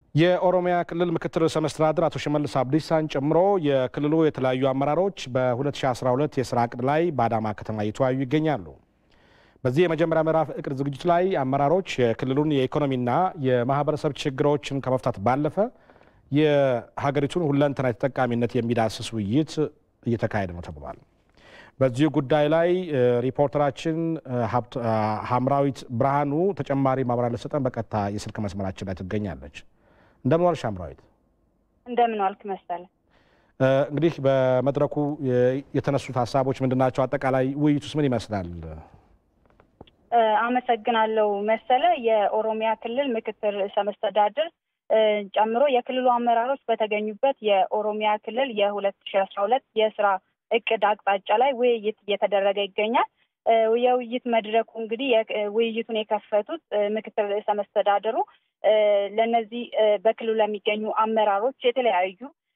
የኦሮሚያ ክልል ምክትል ርዕሰ መስተዳድር አቶ ሽመልስ አብዲሳን ጨምሮ የክልሉ የተለያዩ አመራሮች በ2012 የስራ እቅድ ላይ በአዳማ ከተማ እየተወያዩ ይገኛሉ። በዚህ የመጀመሪያ ምዕራፍ እቅድ ዝግጅት ላይ አመራሮች የክልሉን የኢኮኖሚና የማህበረሰብ ችግሮችን ከመፍታት ባለፈ የሀገሪቱን ሁለንተናዊ ተጠቃሚነት የሚዳስስ ውይይት እየተካሄደ ነው ተብሏል። በዚህ ጉዳይ ላይ ሪፖርተራችን ሀምራዊት ብርሃኑ ተጨማሪ ማብራሪያ ልትሰጠን በቀጥታ የስልክ መስመራችን ላይ ትገኛለች። እንደምን ዋልሽ ሀምራዊት? እንደምን ዋልክ መሰለ። እንግዲህ በመድረኩ የተነሱት ሀሳቦች ምንድን ናቸው? አጠቃላይ ውይይቱስ ምን ይመስላል? አመሰግናለሁ መሰለ። የኦሮሚያ ክልል ምክትል ርዕሰ መስተዳድር ጨምሮ የክልሉ አመራሮች በተገኙበት የኦሮሚያ ክልል የሁለት ሺ አስራ ሁለት የስራ እቅድ አቅጣጫ ላይ ውይይት እየተደረገ ይገኛል። የውይይት መድረኩ እንግዲህ ውይይቱን የከፈቱት ምክትል ርዕሰ መስተዳድሩ ለእነዚህ በክልሉ ለሚገኙ አመራሮች የተለያዩ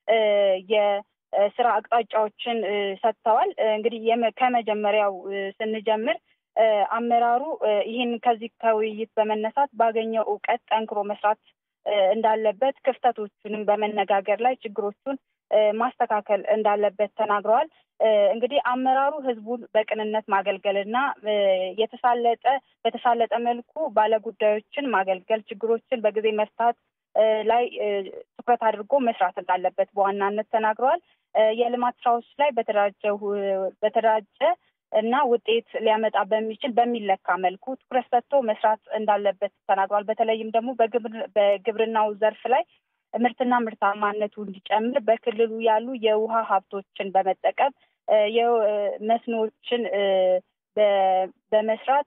የስራ አቅጣጫዎችን ሰጥተዋል። እንግዲህ ከመጀመሪያው ስንጀምር አመራሩ ይህን ከዚህ ከውይይት በመነሳት ባገኘው እውቀት ጠንክሮ መስራት እንዳለበት ክፍተቶቹንም በመነጋገር ላይ ችግሮቹን ማስተካከል እንዳለበት ተናግረዋል። እንግዲህ አመራሩ ህዝቡን በቅንነት ማገልገልና የተሳለጠ በተሳለጠ መልኩ ባለጉዳዮችን ማገልገል፣ ችግሮችን በጊዜ መፍታት ላይ ትኩረት አድርጎ መስራት እንዳለበት በዋናነት ተናግረዋል። የልማት ስራዎች ላይ በተደራጀው በተደራጀ እና ውጤት ሊያመጣ በሚችል በሚለካ መልኩ ትኩረት ሰጥቶ መስራት እንዳለበት ተናግሯል። በተለይም ደግሞ በግብርናው ዘርፍ ላይ ምርትና ምርታማነቱ እንዲጨምር በክልሉ ያሉ የውሃ ሀብቶችን በመጠቀም መስኖዎችን በመስራት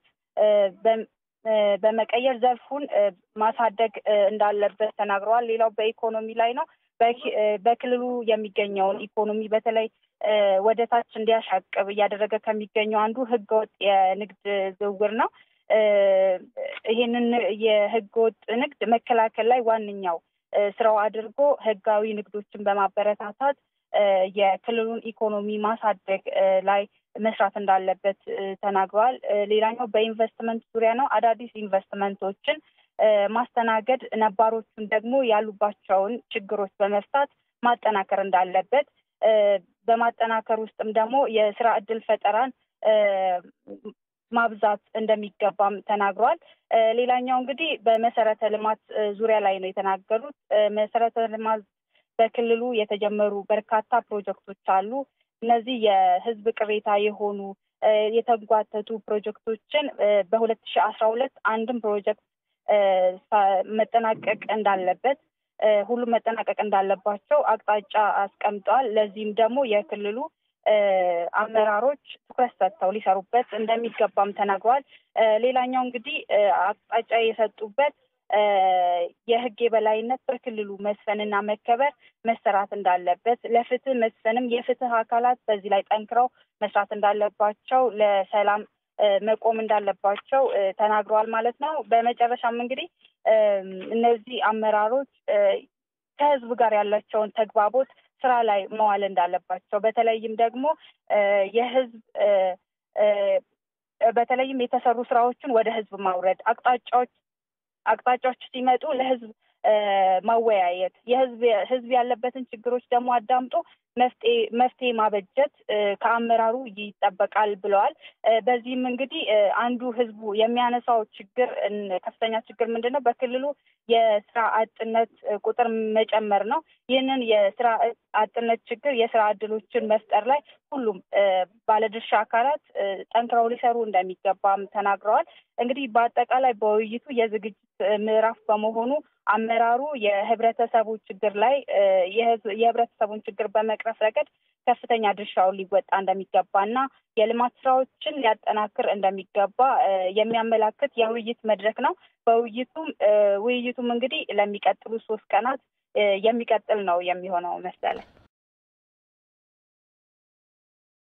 በመቀየር ዘርፉን ማሳደግ እንዳለበት ተናግረዋል። ሌላው በኢኮኖሚ ላይ ነው። በክልሉ የሚገኘውን ኢኮኖሚ በተለይ ወደ ታች እንዲያሻቅብ እያደረገ ከሚገኘው አንዱ ህገወጥ የንግድ ዝውውር ነው። ይህንን የህገወጥ ንግድ መከላከል ላይ ዋነኛው ስራው አድርጎ ህጋዊ ንግዶችን በማበረታታት የክልሉን ኢኮኖሚ ማሳደግ ላይ መስራት እንዳለበት ተናግረዋል። ሌላኛው በኢንቨስትመንት ዙሪያ ነው። አዳዲስ ኢንቨስትመንቶችን ማስተናገድ፣ ነባሮቹን ደግሞ ያሉባቸውን ችግሮች በመፍታት ማጠናከር እንዳለበት በማጠናከር ውስጥም ደግሞ የስራ እድል ፈጠራን ማብዛት እንደሚገባም ተናግሯል። ሌላኛው እንግዲህ በመሰረተ ልማት ዙሪያ ላይ ነው የተናገሩት። መሰረተ ልማት በክልሉ የተጀመሩ በርካታ ፕሮጀክቶች አሉ። እነዚህ የህዝብ ቅሬታ የሆኑ የተጓተቱ ፕሮጀክቶችን በሁለት ሺህ አስራ ሁለት አንድም ፕሮጀክት መጠናቀቅ እንዳለበት ሁሉም መጠናቀቅ እንዳለባቸው አቅጣጫ አስቀምጠዋል። ለዚህም ደግሞ የክልሉ አመራሮች ትኩረት ሰጥተው ሊሰሩበት እንደሚገባም ተናግረዋል። ሌላኛው እንግዲህ አቅጣጫ የሰጡበት የህግ የበላይነት በክልሉ መስፈንና መከበር መሰራት እንዳለበት፣ ለፍትህ መስፈንም የፍትህ አካላት በዚህ ላይ ጠንክረው መስራት እንዳለባቸው፣ ለሰላም መቆም እንዳለባቸው ተናግረዋል ማለት ነው። በመጨረሻም እንግዲህ እነዚህ አመራሮች ከህዝብ ጋር ያላቸውን ተግባቦት ስራ ላይ መዋል እንዳለባቸው በተለይም ደግሞ የህዝብ በተለይም የተሰሩ ስራዎችን ወደ ህዝብ ማውረድ አቅጣጫዎች አቅጣጫዎች ሲመጡ ለህዝብ ማወያየት የህዝብ ህዝብ ያለበትን ችግሮች ደግሞ አዳምጦ መፍትሄ መፍትሄ ማበጀት ከአመራሩ ይጠበቃል ብለዋል። በዚህም እንግዲህ አንዱ ህዝቡ የሚያነሳው ችግር ከፍተኛ ችግር ምንድን ነው? በክልሉ የስራ አጥነት ቁጥር መጨመር ነው። ይህንን የስራ አጥነት ችግር የስራ እድሎችን መፍጠር ላይ ሁሉም ባለድርሻ አካላት ጠንክረው ሊሰሩ እንደሚገባም ተናግረዋል። እንግዲህ በአጠቃላይ በውይይቱ የዝግጅት ምዕራፍ በመሆኑ አመራሩ የህብረተሰቡ ችግር ላይ የህብረተሰቡን ችግር በመቅረፍ ረገድ ከፍተኛ ድርሻውን ሊወጣ እንደሚገባና የልማት ስራዎችን ሊያጠናክር እንደሚገባ የሚያመላክት የውይይት መድረክ ነው። በውይይቱም ውይይቱም እንግዲህ ለሚቀጥሉ ሶስት ቀናት የሚቀጥል ነው የሚሆነው መሰለኝ።